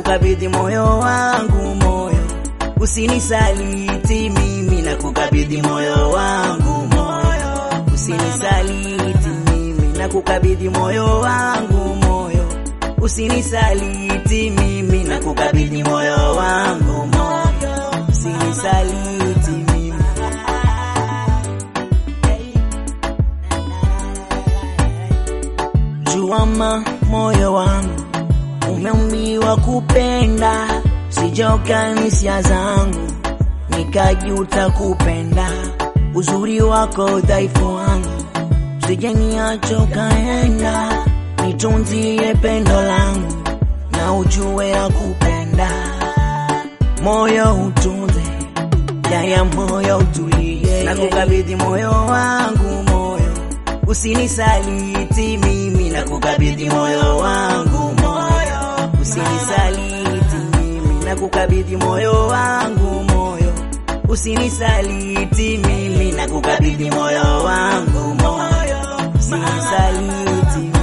kukabidhi moyo wangu moyo, usinisaliti mimi na kukabidhi moyo wangu moyo, usinisaliti mimi na kukabidhi moyo wangu moyo, usinisaliti mimi na kukabidhi moyo wangu moyo, usinisaliti mimi Juama moyo wangu umeumbiwa kupenda, sijoka hisia zangu nikajuta kupenda uzuri wako, udhaifu wangu sijeniacho kaenda, nitunzie pendo langu na ujue ya kupenda, moyo utunze yaya, moyo utulie, na kukabidhi moyo wangu moyo, usinisaliti mimi, na kukabidhi moyo wangu moyo, usinisaliti mimi, na kukabidhi moyo wangu moyo, usinisaliti mimi, na kukabidhi moyo wangu moyo, usinisaliti mimi.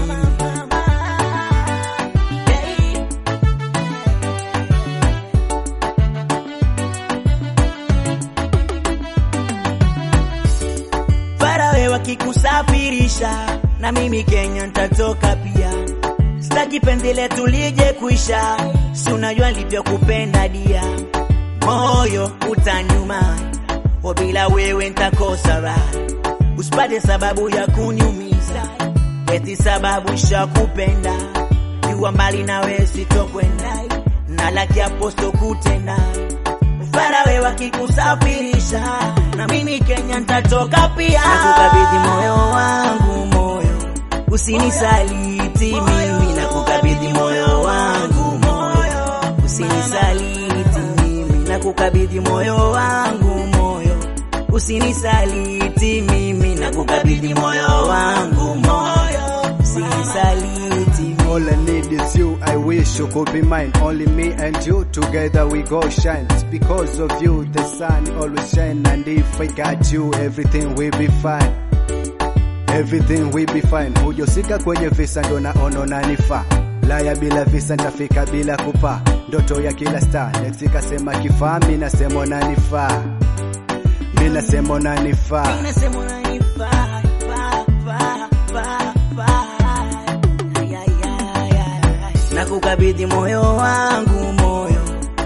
Farawe wakikusafirisha na mimi Kenya nitatoka pia, sitaki penzi letu lije kuisha, si unajua nilivyokupenda dia, moyo utanyuma, o bila wewe nitakosa raha, usipate sababu ya kuniumiza, eti sababu shakupenda, jua mbali nawe sitokwenda, na laki aposto kutenda Farawe wakikusafirisha na mimi Kenya nitatoka pia, nakukabidhi moyo wangu moyo, usinisaliti mimi, nakukabidhi moyo wangu moyo, usinisaliti mimi, nakukabidhi moyo wangu moyo, usinisaliti mimi, nakukabidhi moyo wangu moyo, usinisaliti mimi. All I need is you, I wish you could be mine. Only me and you, together we go shine. It's because of you, the sun always shine. And if I got you, everything will be fine. Everything will be fine. Hujosika kwenye visa ndo naona unanifaa. Laya bila visa nitafika bila kupa. Ndoto ya kila star. Next kasema kifaa, mi nasema unanifaa. Mi nasema unanifaa. Nasema unanifaa, faa, faa, faa, faa. Ay, ay, ay, ay. Nakukabidhi moyo wangu moyo,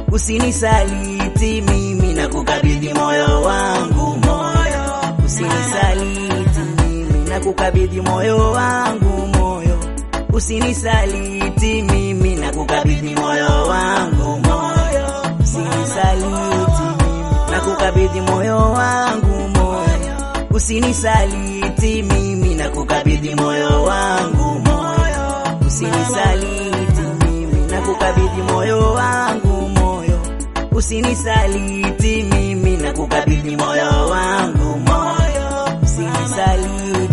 usinisaliti mimi, nakukabidhi moyo wangu moyo, usinisaliti mimi, nakukabidhi moyo wangu moyo, usinisaliti mimi, nakukabidhi moyo wangu moyo, usinisaliti mimi, nakukabidhi moyo wangu moyo, usinisaliti mimi, nakukabidhi moyo wangu moyo, usinisaliti mimi, nakukabidhi moyo wangu moyo, usinisaliti mimi, nakukabidhi moyo wangu moyo, usinisaliti